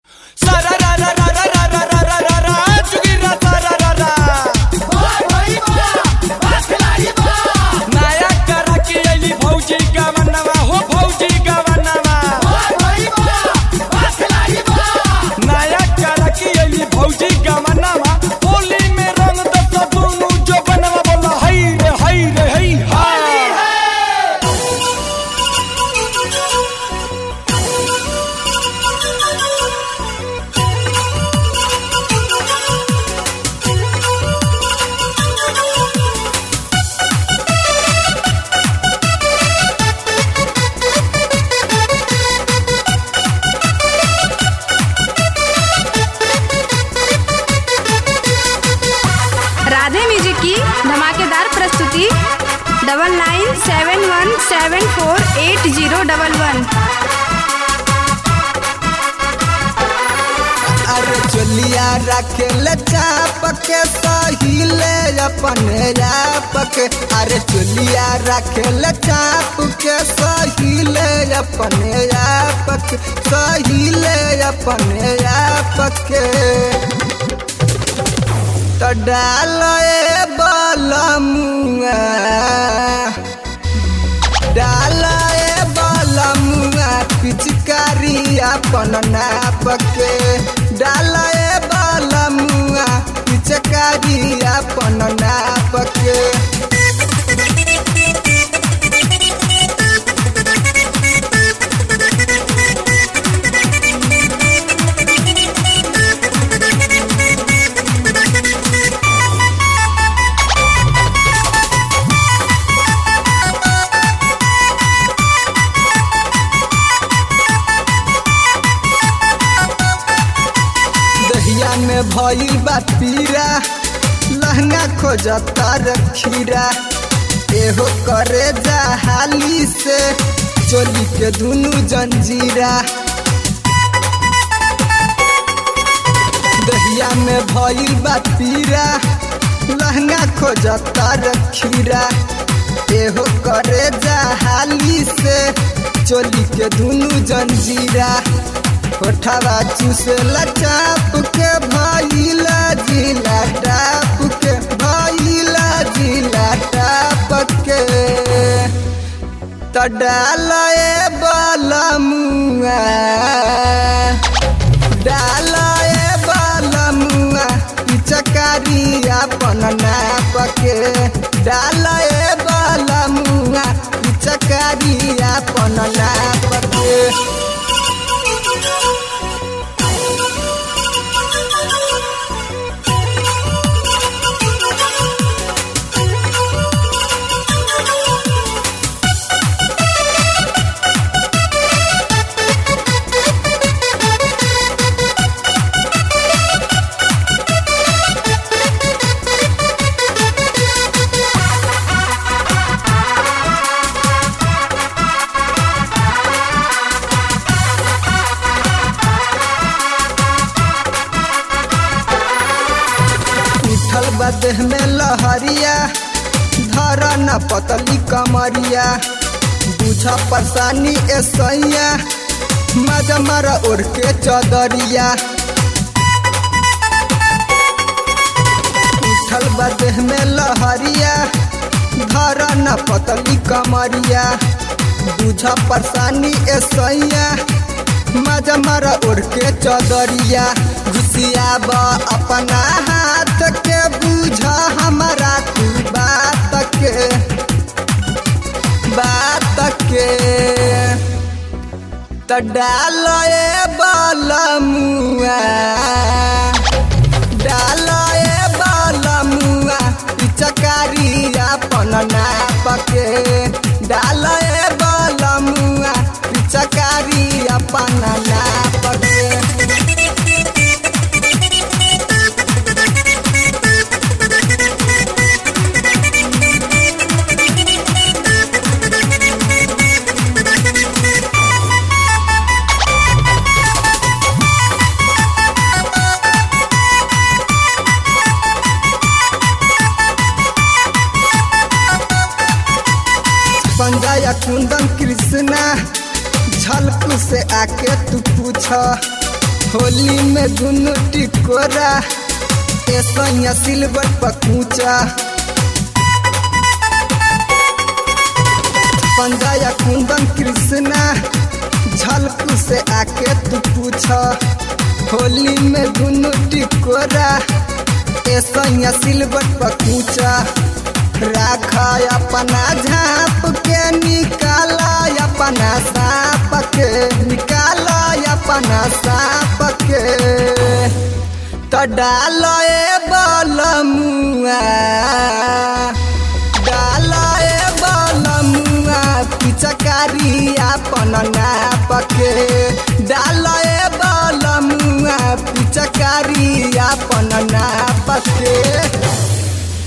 double nine seven one seven four eight zero double one अरे चलिया रखेल चाप के सहिले अपने आप के अरे चलिया रखेल चाप के सहिले अपने आप के सहिले अपने आप के तो डाल बलमुआ डाल बलमुआ पिचकारी अपन नाप के डाल बलमुआ पिचकारी अपन नाप के दहिया में भइल बा पीरा लहंगा खोजता रखीरा एहो करे जा हाली से चोली के दुनु जंजीरा दहिया में भइल बा पीरा लहंगा खोजता रखीरा एहो करे जा हाली से चोली के दुनु जंजीरा कोठवा चूसला चाप के भइला जिला टाप के भइला जिला टाप के त डालए बलमुआ डालए बलमुआ पिचकारी अपन नाप के डालए बलमुआ पिचकारी अपन नाप के उठल बा देह में लहरिया धर न पतली कमरिया बुझ परेशानी ऐसैया मजा मारा ओढ़ के चदरिया उठल बा देह में लहरिया धर न पतली कमरिया बुझ परेशानी ऐसैया मजा मारा ओढ़ के चदरिया घुसियाब अपना हाथ के बुझ हमारा तू बात के बात के त डाल बलमुआ डाल बलमुआ पिचकारी अपन नाप के डाल बलमुआ पिचकारी अपन नाप के पंजाया कुंदन कृष्णा झलकू से आके तू पूछ होली में दुनु टिकोरा ए सैया सिल्वर पकूचा पंजाया कुंदन कृष्णा झलकू से आके तू पूछ होली में दुनु टिकोरा ए सैया सिल्वर पकूचा राख अपना झाप के निकाला अपना साप के निकाला अपना साप के तो डाल ए बलमुआ डाल ए बलमुआ पिचकारी अपन नाप के डाल ए बलमुआ पिचकारी अपन नाप के